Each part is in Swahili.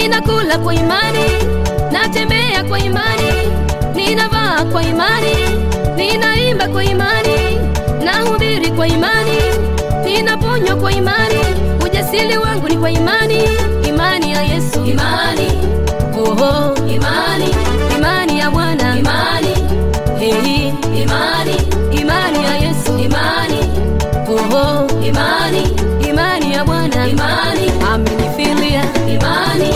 ninakula kwa imani, natembea kwa imani, ninavaa kwa imani, ninaimba kwa imani, nahubiri kwa imani, ninaponywa kwa imani, ujasiri wangu ni kwa imani, imani ya Yesu, imani oho, imani, imani ya Bwana, imani hey, imani, imani ya Yesu, imani oho, imani, imani ya Bwana, imani amenifilia imani.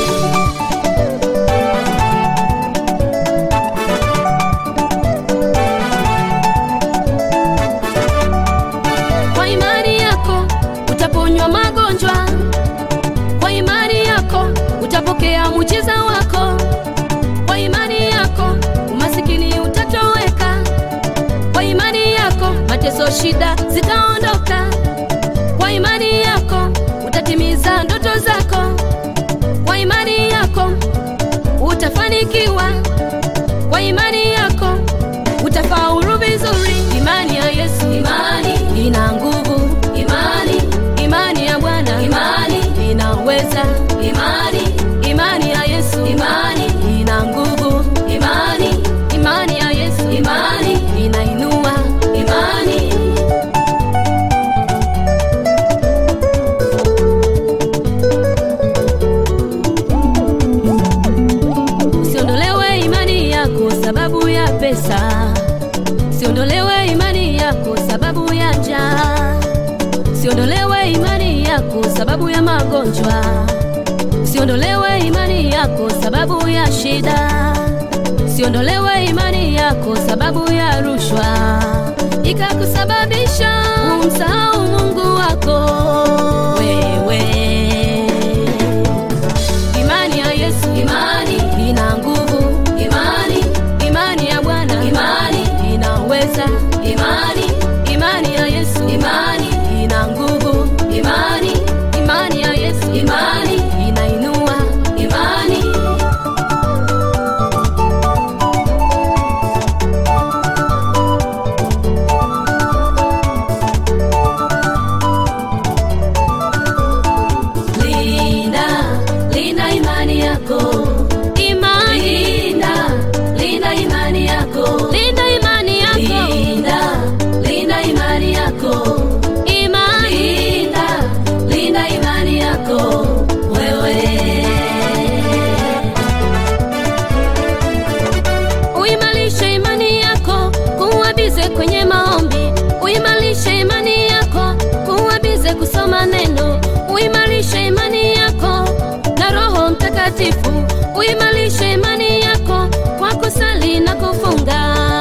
Kwa imani yako utaponywa magonjwa, kwa imani yako utapokea muujiza wako, kwa imani yako umasikini utatoweka, kwa imani yako mateso, shida zitaondoka, kwa imani yako utatimiza ndoto zako, kwa imani yako utafanikiwa, kwa imani yako utafaulu vizuri. Imani ya Yesu, imani ina nguvu, imani, imani ya Bwana, imani inaweza, imani, imani ya Yesu, imani ina nguvu, imani, imani ya Yesu, imani inainua, imani Usiondolewe imani yako sababu ya pesa, usiondolewe imani yako sababu ya njaa, usiondolewe imani yako sababu ya magonjwa, usiondolewe imani yako sababu ya shida, usiondolewe imani yako sababu ya rushwa, ikakusababisha umsahau Mungu wako wewe. Imani ya Yesu, imani ina nguvu, imani, imani ya Bwana, imani inaweza, imani, imani ya Yesu, imani ina nguvu, imani, imani ya Yesu, imani inainua, imani Linda, linda imani yako. Imani. Linda, linda imani yako. Linda imani yako. Linda, linda imani yako. Imani. Linda, linda imani yako. Wewe. Uimarishe imani yako, kuwa bize kwenye maombi. Uimarishe imani yako, kuwa bize kusoma neno. Uimarishe imani yako na Roho Mtakatifu. Uimarishe imani yako kwa kusali na kufunga.